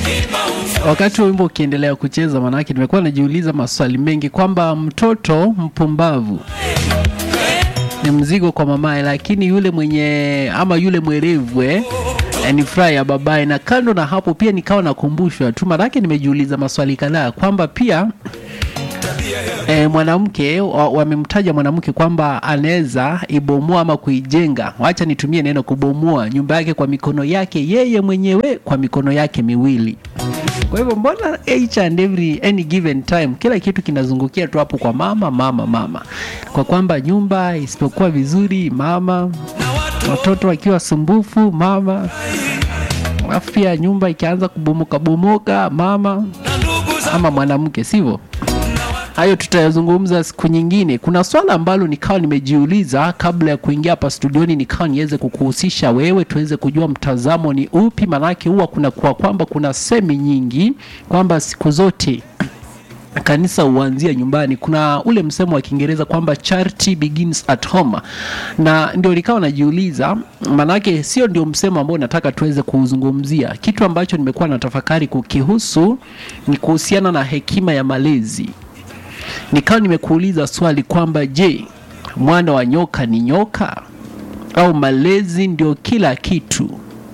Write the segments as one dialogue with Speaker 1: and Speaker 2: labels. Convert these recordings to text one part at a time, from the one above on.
Speaker 1: Wakati wa wimbo ukiendelea kucheza, manake nimekuwa najiuliza maswali mengi kwamba mtoto mpumbavu ni mzigo kwa mamaye, lakini yule mwenye ama yule mwerevu eh, eh, ni furaha ya babaye. Na kando na hapo pia nikawa nakumbushwa tu, manake nimejiuliza maswali kadhaa kwamba pia E, mwanamke wa- wamemtaja mwanamke kwamba anaweza ibomoa ama kuijenga, wacha nitumie neno kubomoa nyumba yake kwa mikono yake yeye mwenyewe kwa mikono yake miwili. Kwa hivyo mbona each and every any given time kila kitu kinazungukia tu hapo kwa mama mama mama, kwa kwamba nyumba isipokuwa vizuri mama, watoto wakiwa sumbufu mama, alafu pia nyumba ikianza kubomoka bomoka mama ama mwanamke, sivyo? Hayo tutayazungumza siku nyingine. Kuna swala ambalo nikawa nimejiuliza kabla ya kuingia hapa studioni, nikawa niweze kukuhusisha wewe, tuweze kujua mtazamo ni upi, maanake huwa kuna kwa kwamba kuna semi nyingi kwamba siku zote kanisa huanzia nyumbani. Kuna ule msemo wa Kiingereza kwamba charity begins at home, na ndio nikawa najiuliza, maanake sio ndio msemo ambao nataka tuweze kuuzungumzia. Kitu ambacho nimekuwa na tafakari kukihusu ni kuhusiana na hekima ya malezi nikawa nimekuuliza swali kwamba je, mwana wa nyoka ni nyoka au malezi ndio kila kitu?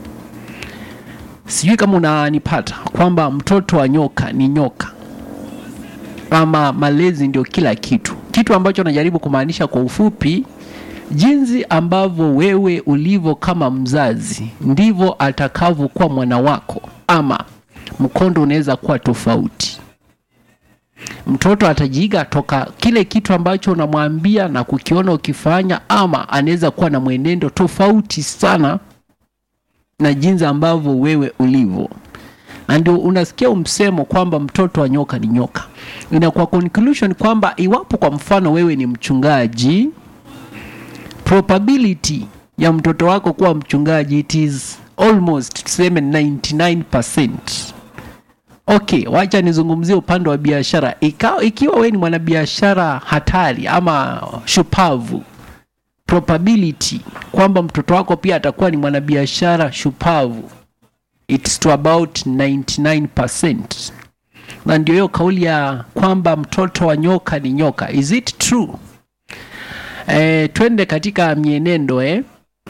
Speaker 1: Sijui kama unanipata kwamba mtoto wa nyoka ni nyoka ama malezi ndio kila kitu. Kitu ambacho najaribu kumaanisha kwa ufupi, jinsi ambavyo wewe ulivyo kama mzazi ndivyo atakavyokuwa mwana wako, ama mkondo unaweza kuwa tofauti mtoto atajiiga toka kile kitu ambacho unamwambia na kukiona ukifanya, ama anaweza kuwa na mwenendo tofauti sana na jinsi ambavyo wewe ulivyo, na ndio unasikia msemo kwamba mtoto wa nyoka ni nyoka. Inakuwa conclusion kwamba iwapo kwa mfano wewe ni mchungaji, probability ya mtoto wako kuwa mchungaji it is almost tuseme 99%. Okay, wacha nizungumzie upande wa biashara. Ika- Ikiwa wewe ni mwanabiashara hatari ama shupavu, probability kwamba mtoto wako pia atakuwa ni mwanabiashara shupavu it's to about 99%. Na ndio hiyo kauli ya kwamba mtoto wa nyoka ni nyoka. Is it true? Eh, twende katika mienendo eh.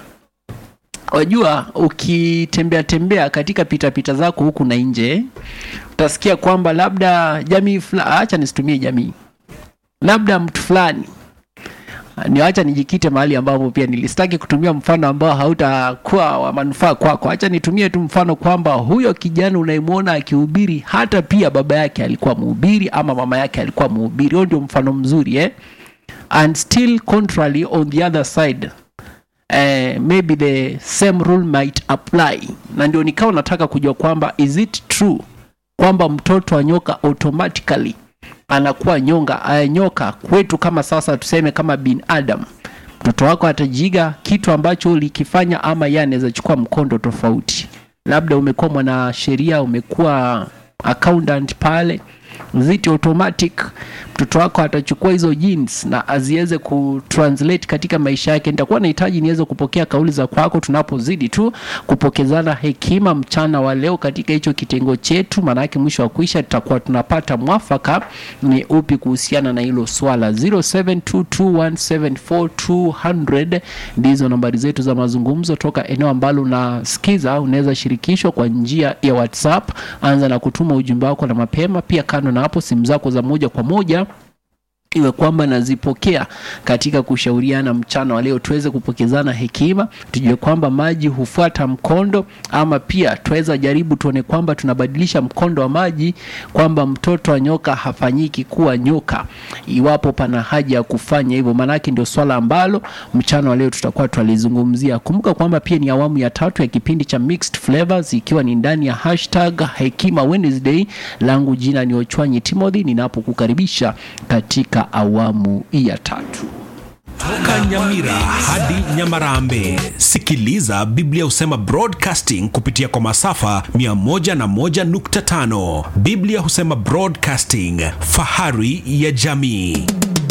Speaker 1: Wajua, ukitembea tembea katika pitapita zako huku na nje, utasikia kwamba labda jamii fulani, acha nisitumie jamii, labda mtu fulani ni acha nijikite mahali ambapo pia nilistaki kutumia mfano ambao hautakuwa wa manufaa kwako. Acha nitumie tu mfano kwamba huyo kijana unayemwona akihubiri, hata pia baba yake alikuwa mhubiri ama mama yake alikuwa mhubiri. Huo ndio mfano mzuri eh? And still contrary on the other side eh, maybe the same rule might apply, na ndio nikawa nataka kujua kwamba is it true kwamba mtoto wa nyoka automatically anakuwa nyonga uh, nyoka kwetu, kama sasa tuseme kama binadamu, mtoto wako atajiga kitu ambacho ulikifanya, ama yeye anaweza chukua mkondo tofauti. Labda umekuwa mwanasheria, umekuwa accountant pale ziti automatic mtoto wako atachukua hizo genes na aziweze kutranslate katika maisha yake. Nitakuwa nahitaji niweze kupokea kauli za kwako tunapozidi tu kupokezana hekima mchana wa leo katika hicho kitengo chetu, maanake mwisho wa kuisha tutakuwa tunapata mwafaka ni upi kuhusiana na hilo swala. 0722174200 ndizo nambari zetu za mazungumzo toka eneo ambalo unasikiza. Unaweza shirikishwa kwa njia ya WhatsApp, anza na kutuma ujumbe wako na mapema. Pia kando na hapo, simu zako za moja kwa moja iwe kwamba nazipokea katika kushauriana mchana wa leo, tuweze kupokezana hekima, tujue kwamba maji hufuata mkondo, ama pia tuweza jaribu tuone kwamba tunabadilisha mkondo wa maji, kwamba mtoto wa nyoka hafanyiki kuwa nyoka, iwapo pana haja ya kufanya hivyo. Maanake ndio swala ambalo mchana wa leo tutakuwa twalizungumzia. Kumbuka kwamba pia ni awamu ya tatu ya kipindi cha Mixed Flavors, ikiwa ni ndani ya hashtag Hekima Wednesday. Langu jina ni Ochwanyi Timothy, ninapokukaribisha katika awamu ya tatu.
Speaker 2: Toka Nyamira hadi Nyamarambe, sikiliza Biblia husema broadcasting kupitia kwa masafa 101.5. Biblia husema broadcasting, fahari ya jamii.